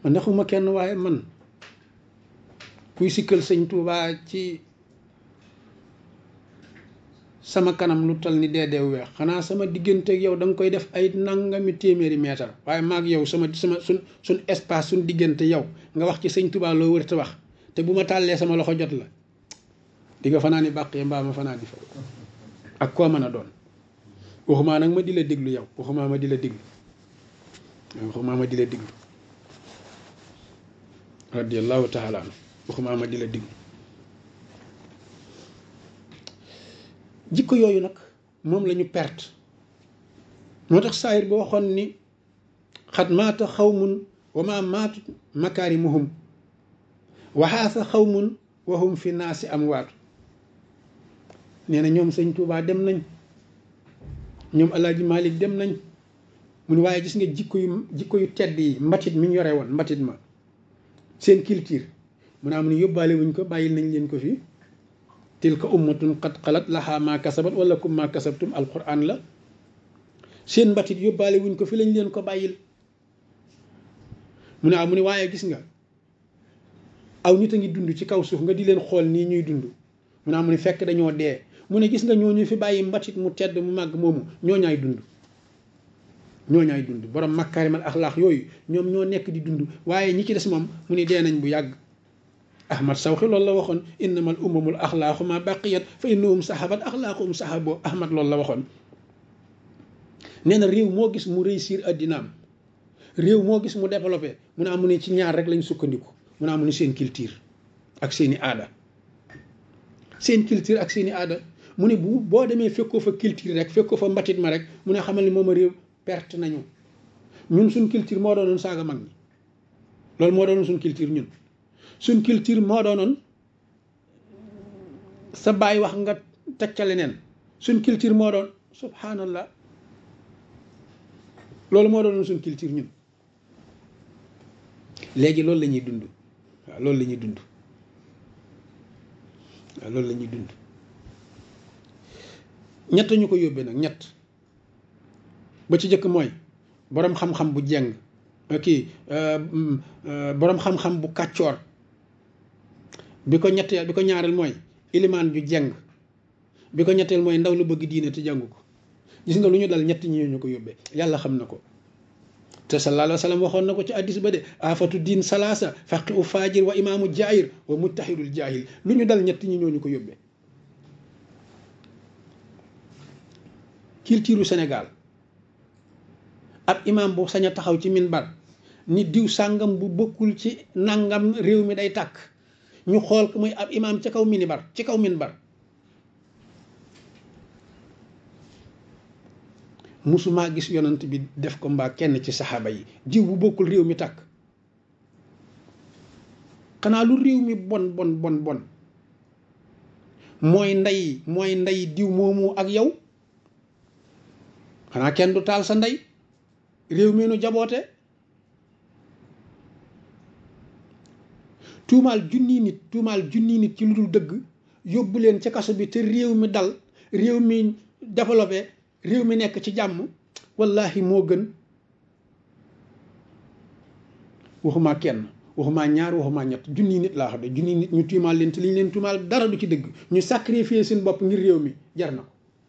man naxuma kenn waaye man kuy sikkal sëñ Tuubaa ci sama kanam lu tal ni dee dee weex xanaa sama diggante ak yow da nga koy def ay nangami téeméeri meetar waaye maag yow sama sama suñ suñ espace suñ diggante yow nga wax ci sëñ Tuubaa loo wër te wax te bu ma tàllee sama loxo jot la di nga fanaa ni bàqee mbaa ma fanaa di fa ak koo mën a doon waxumaa nag ma di la déglu yow waxumaa ma di la déglu waxumaa ma di la déglu radiallahu taala anu waxumaa ma di la déglu jikko yooyu nag moom la ñu perte moo tax saayir ba waxoon ni xat maata xawmun wa ma maatu makaarimuhum waxaasa xawmun wahum fi naasi am waatu nee na ñoom sëñ Tuubaa dem nañ ñoom alaaji Malik dem nañ mu ne waaye gis nga jikko yu jikko yu tedd yi mbatit mi ñu yore woon mbatit ma seen culture mu ne am ne yóbbaale wuñ ko bàyyil nañ leen ko fii tilka ummatun qad xalat laha ma kasabat wala kum ma kasabtum alquran la seen mbatit yóbbaale wuñ ko fi lañ leen ko bàyyil mu ne ah mu ne waaye gis nga aw nit a ngi dund ci kaw suuf nga di leen xool nii ñuy dund mu ne ah mu ne fekk dañoo dee mu ne gis nga ñooñu fi bàyyi mbatit mu tedd mu màgg moomu ñooñaay dund ñooñaay dund borom makkaarimal axlaax yooyu ñoom ñoo nekk di dund waaye ñi ci des moom mu ne dee nañ bu yàgg ahmad sawxi loolu la waxoon innamal umamul axlaaqu ma baqiyat fa innahum sahabat axlaaquhum sahabo ahmad loolu la waxoon nee na réew moo gis mu réussir addinaam réew moo gis mu développé mu ne amu ne ci ñaar rek lañ sukkandiku mu ne amu ne seen culture ak seeni aada seen culture ak seeni aada mu ne bu boo demee fekkoo fa culture rek fekkoo fa mbatit ma rek mu ne xamal ni moom a réew perte nañu ñun suñ culture moo doonoon saaga mag ñi loolu moo doonoon suñ culture ñun suñ culture moo doonoon sa baay wax nga teg ca leneen suñ culture moo doon subhanallah loolu moo doonoon suñ culture ñun léegi loolu la ñuy dund waaw loolu la ñuy dund waaw loolu la ñuy dund ñett ñu ko yóbbee nag ñett ba ci jëkk mooy boroom xam-xam bu jeng kii boroom xam-xam bu kàccoor bi ko ñetteel bi ko ñaareel mooy ilimaan ju jeng bi ko ñetteel mooy ndaw lu bëgg diine te jàngu ko gis nga lu ñu dal ñett ñi ñu ko yóbbee yàlla xam na ko te sallallahu alayhi wa sallam waxoon na ko ci addis ba de afatu diin salaasa faqi u faajir wa imaamu jaahir wa mujtahidul jaahil lu ñu dal ñett ñi ñooñu ko yóbbee culture Sénégal ab imaam bu sañ a taxaw ci minbar ni diw sàngam bu bokkul ci nangam réew mi day tàkk ñu xool ko muy ab imaam ci kaw minibar ci kaw minbar musumaa gis yonant bi def ko mbaa kenn ci saxaaba yi diw bu bokkul réew mi tàkk xanaa lu réew mi bon bon bon bon mooy ndey mooy ndey diw moomu ak yow xanaa kenn du taal sa ndey réew mi nu jaboote tuumaal junni nit tuumaal junni nit ci lu dul dëgg yóbbu leen ca kaso bi te réew mi dal réew mi développé réew mi nekk ci jàmm wallahi moo gën waxumaa kenn waxumaa ñaar waxumaa ñett junni nit laa xam ne junni nit ñu tuumaal leen te li ñu leen tuumaal dara du ci dëgg ñu sacrifier seen bopp ngir réew mi jar na ko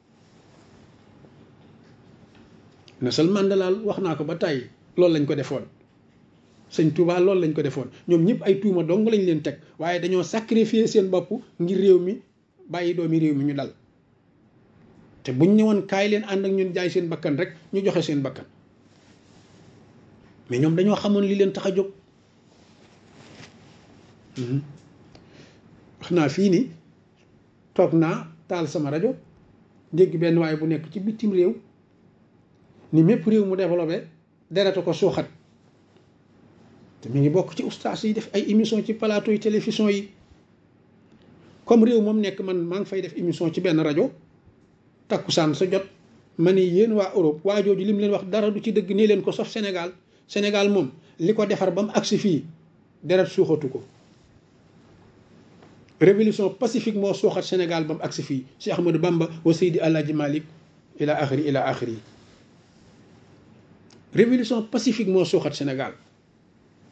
Nelson Mandela wax naa ko ba tàyyi loolu lañ ko defoon sëñ Touba loolu lañ ko defoon ñoom ñëpp ay tuuma dong lañ leen teg waaye dañoo sacrifier seen bopp ngir réew mi bàyyi doomi réew mi ñu dal te buñ ñëwoon kaay leen ànd ak ñun jaay seen bakkan rek ñu joxe seen bakkan mais ñoom dañoo xamoon li leen tax a jóg wax naa fii ni toog naa taal sama rajo dégg benn waaye bu nekk ci bitim réew ni mépp réew mu développé dereta ko suuxat te mi ngi bokk ci ustaas yi def ay émission ci plateau yi télévision yi comme réew moom nekk man maa ngi fay def émission ci benn rajo takkusaan sa jot ma ne yéen waa Europe waa jooju li mu leen wax dara du ci dëgg nii leen ko sof Sénégal Sénégal moom li ko defar ba mu agsi fii deret suuxatu ko révolution pacifique moo suuxat Sénégal ba mu agsi fii Cheikh Ahmadou Bamba wa Seydi Alaaji Malik ila axiri ila axiri révolution pacifique moo suuxat Sénégal